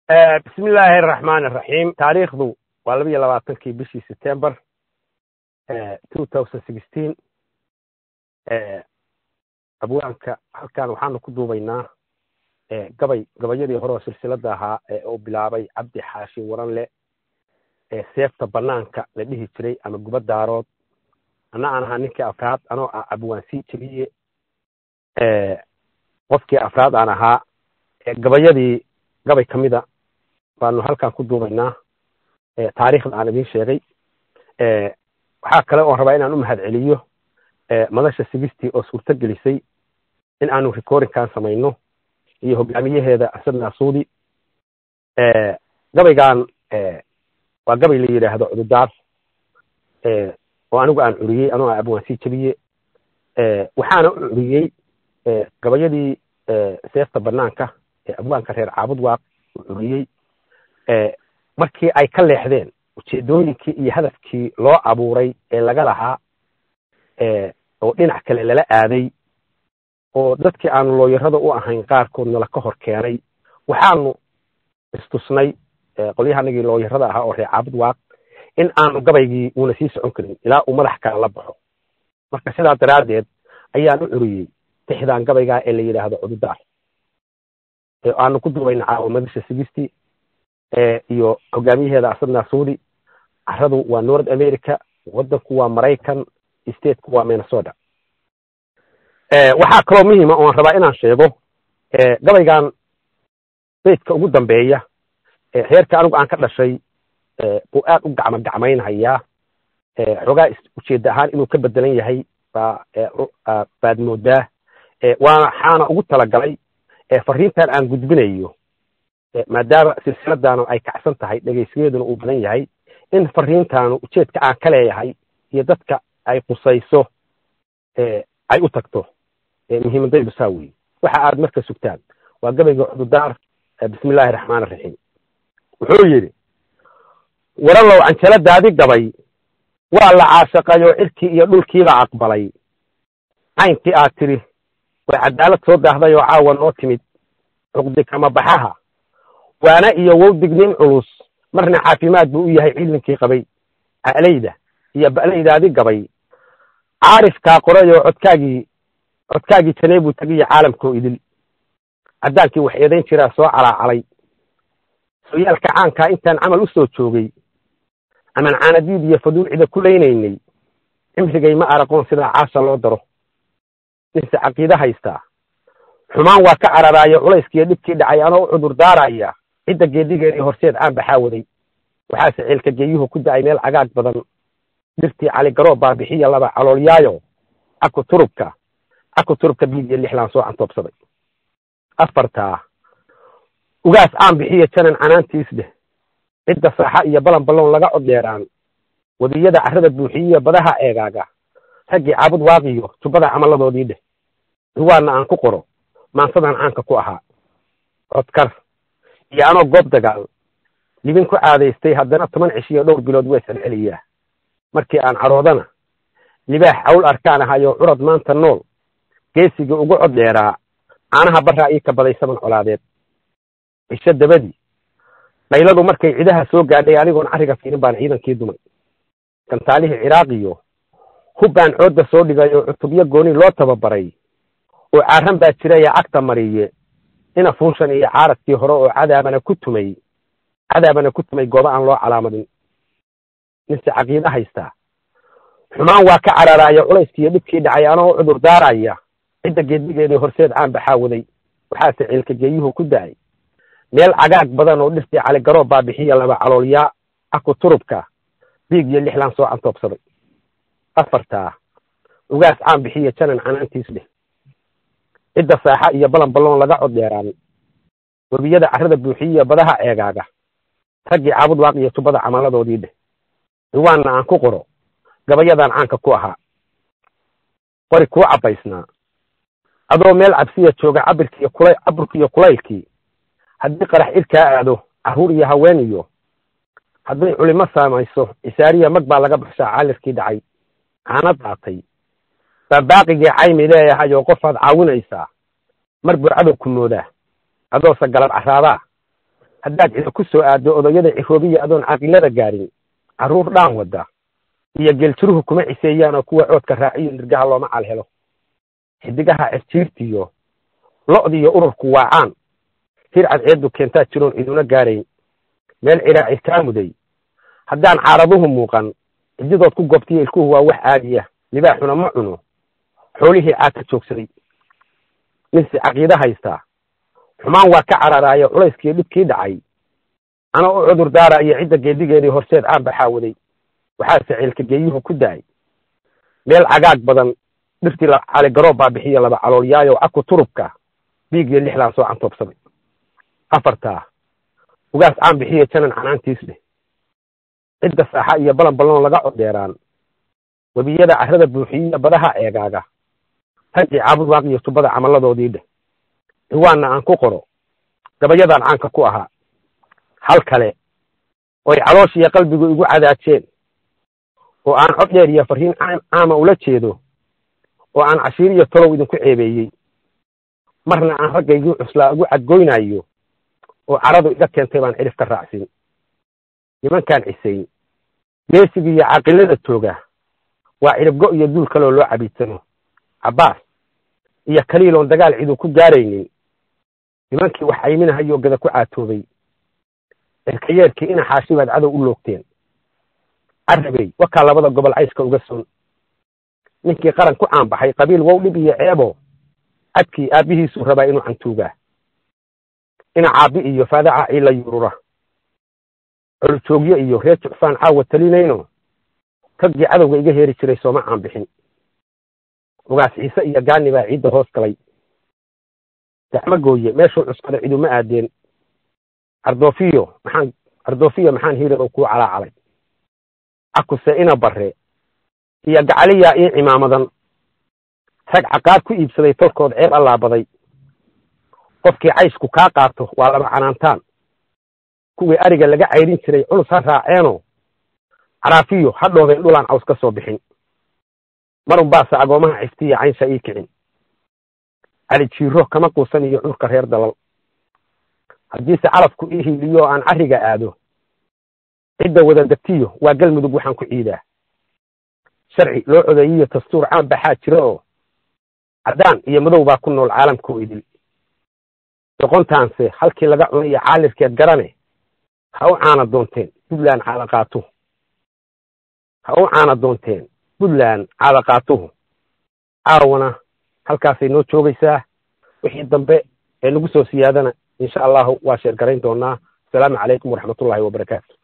bismi illaahi araxmaan araxiim taariikhdu waa laba iyo labaatankii bishii september two thousand sixteen abwaanka halkan waxaanu ku duubaynaa gabay gabayadii hore oo silsilada ahaa ee uu bilaabay cabdi xaashi waranle ee seefta banaanka la dhihi jiray ama guba daarood ana aan ahaa ninkii afraad anoo ah abwaansii jeliye qofkii afraad aan ahaa gabayadii gabay ka mida baanu halkan ku duubaynaa taariikhda aan idiin sheegay waxaa kale oon rabaa inaan u mahad celiyo madasha sigistii oo suurto gelisay in aanu recordingkan samayno iyo hogaamiyaheeda asad naasuudi gabaygan waa gabay la yidhaahdo cududaar oo anigu aan curiyey anoo abwaansii jebiye waxaana u curiyey gabayadii seefta banaanka ee abwaanka reer caabud waaq u curiyey markii ay ka leexdeen ujeedooyinkii iyo hadafkii loo abuuray ee laga lahaa oo dhinac kale lala aaday oo dadkii aanu looyarada u ahayn qaarkoodna laka hor keenay waxaanu istusnay qolyahanagii looyarada ahaa oo reer caabud waaq in aanu gabaygii uuna sii socon karin ilaa uu madax kale la baxo marka sidaa daraaddeed ayaan u curiyey tixdaan gabaygaa ee la yidhaahdo cududaar aanu ku duubayna caawa madasha sigisti iyo hogaamiyaheeda asad naasuudi caradu waa north america wadanku waa maraykan stateku waa minnesota waxaa kaloo muhiima oon rabaa inaan sheego gabaygan beydka ugu dambeeya reerka anigu aan ka dhashay buu aad u gacmo gacmaynhayaa xoogaa ujeedda ahaan inuu ka bedelan yahay baa baad moodaa waxaana ugu talagalay fariintan aan gudbinayo maadaama silsiladaanu ay kacsan tahay dhegeysigeeduna uu badan yahay in fariintaanu ujeedka aan ka leeyahay iyo dadka ay qusayso ay u tagto muhiimadaydu saa weye waxa aad marka sugtaan waa gabayga cududaar bismi illaahi raxmaan araxiim wuxuu yidhi waralow canjaladaadi gabay waa la caashaqayoo cirkii iyo dhulkiiba aqbalay caynkii aad tidhi way cadaalad soo daahday oo caawa noo timid cuqdi kama baxaha waana iyo wowdignin culus marna caafimaad buu u yahay ciidankii qabay alayda iyo ba'laydaadi gabay caarifkaa qoray oo codkaagii codkaagii janee buu tegiyo caalamkoo idil caddaankii wax eedayn jiraa soo calaacalay sooyaalka caankaa intaan camal u soo joogay aman caanadiid iyo faduulcida ku laynaynay cimrigay ma araqoon sidaa caasha loo daro ninse caqiide haystaa xumaan waa ka cararaayo culayskiiyo dhibkii dhacay anoo u cudur daaraya cidda geedigeedii horseed caan baxaa waday waxaase ceelka geeyuhu ku da'ay meel cagaag badan dhirtii caligaroo baabixiya laba caloolyaayo caku turubka caku turubka biid iyo lixlaan soo cantoobsaday afartaa ugaas caan bixiya janan canaantiis dheh cidda saaxa iyo balan balloon laga coddheeraan wadiyada carrada buuxiyiya badaha eegaaga raggii caabud waaqiyo jubbada camalladoodii dheh ruwaanna aan ku qoro maansadaan caanka ku ahaa codkar iyo anoo goob dagaal libin ku caadaystay haddana toban cish iyo dhowr bilood waa salceliyaa markii aan caroodana libaax cawl arkaan ahayoo curad maanta nool geesigii ugu cod dheeraa caanaha barraa ii ka baday saban colaadeed cisho dabadii dhayladu markay cidaha soo gaadhay anigoon carriga fiirin baan ciidankii dumay gantaalihii ciraaqiyo hubbaan coodda soo dhigay oo cutubyo gooni loo tababaray oo caaran baa jiraya cagta mariye ina fuunshan iyo caaradkii hore oo cadaabana ku tumay cadaabana ku tumay gooba aan loo calaamadin ninse caqiide haystaa xumaan waa ka cararaayo culayskiiyo dhibkii dhacay anoo cudur daaraya cidda geedigeedii horseed caan baxaa waday waxaase ceelka geeyuhu ku da'ay meel cagaag badan oo dhirtii caligaroo baabixiya laba caloolyaa aku turubka biig iyo lixlaan soo cantoobsaday afartaa ugaas caan bixiya janan canaantiis dheh cidda saaxa iyo balan balloon laga cod dheeraan webiyada carrada buuxiyiya badaha eegaaga raggii caabud waaq iyo tubada camalladoodii dheh riwaanna aan ku qoro gabayadaan caanka ku ahaa qori kuu cabbaysnaa adoo meel cabsiya jooga cabirkiiyo kula caburkiiyo kulaylkii haddii qarax irkaa aado carruur iyo haween iyo hadday culimo saamayso isaariya mag baa laga baxshaa caalirkii dhacay caana daatay baa baaqigii caymi leeyahay oo qofaad caawinaysaa mar buu cadow ku moodaa adoose galab caraadaa haddaad cido ku soo aaddo odayada ciroobiya adoon caqilada gaarin carruur dhaan wadda iyo geeljiruhu kuma ciseeyaan oo kuwa coodka raaciyo nirgaha looma calhelo xidigaha cirjiirtiyo lo'diiyo ururku waacaan hir cadceeddu keentaa jiroon ciduna gaarayn meel cidhaaci kaa muday haddaan caaraduhu muuqan cididood ku goobtiyo ilkuhu waa wax caadiya libaaxuna ma cuno xoolihii caata joogsaday ninsi caqiide haystaa xumaan waa ka cararaayo culayskiiyo dhibkii dhacay ana u cudur daarayo cidda geedigeedii horseed aan baxaawaday waxaase ceelka geeyuhu ku daay meel cagaag badan dhirtii caligaroob baa bixiya laba caloolyaayo caku turubka biig iyo lixlaan soo cantoobsaday afartaa ugaas caan bixiya janan canaantiis leh cidda saaxa iyo balan balloon laga codeeraan webiyada carrada buuxiyiya badaha eegaaga ragii caabud waaq iyo tubada camalladoodii dheh ciwaanna aan ku qoro gabayadaan caanka ku ahaa hal kale oy calooshiiyo qalbigu igu cadaajeen oo aan cod dheer iyo farriin caama ula jeedo oo aan cashiir iyo tolow idinku ceebeeyey marna aan raggaygii cuslaa ugu cadgoynayo oo caradu iga keentay baan cidhif ka raacsin nimankaan cisayn geesigii iyo caqilada tooga waa cidhibgo iyo duul kaloo loo cabiidsano cabbaas iyo kaliiloon dagaal cidu ku gaaraynin nimankii wax ayminahayo gada ku caatoobay cirkayeerkii ina xaashi baad cadow u loogteen carabey wakaa labada gobol cayska uga soon ninkii qaran ku caanbaxay qabiil wow dhib iyo ceebo cadkii aabbihiisuu rabaa inuu cantuugaa ina caabbi iyo faadaca ciila yuurura colojoogyo iyo reer jucfaan caawa talinayno raggii cadowga iga heeri jiray sooma caan bixin ugaas ciise iyo gaani baa ciidda hoos galay gacmo gooye meeshuu cuskada ciduma aadeen ardoofiyo maxaan ardoofiyo maxaan hiirar oo kuu calaacalay cakuse ina barre iyo gacaliyaa ii cimaamadan rag caqaad ku iibsaday tolkood ceeb allaabaday qofkii cayshku kaa qaato waa laba canaantaan kuwii ariga laga cayrin jiray culus ha raaceeno caraafiyo ha dhoobeen dhulaan caws ka soo bixin marun baase agoomaha ciftiya caynsha ii kicin cali jiiro kama quusan iyo curka reer dalal haddiise calafku ii hiiliyo aan carriga aado cidda wada degtiyo waa galmudug waxaan ku ciidaa sharci loo codeeyiyo dastuur caan baxaa jira oo caddaan iyo madow baa ku nool caalamkoo idil doqontaanse halkii laga cunayo caalirkeed garane ha u caana doonteen puntland caalaqaatuhu ha u caana doonteen puntland caalaqaatuhu caawana halkaasay noo joogaysaa wixii dambe ee nagu soo siyaadana insha allahu waa sheergarayn doonaa asalaamu calaykum waraxmatullaahi wabarakaatu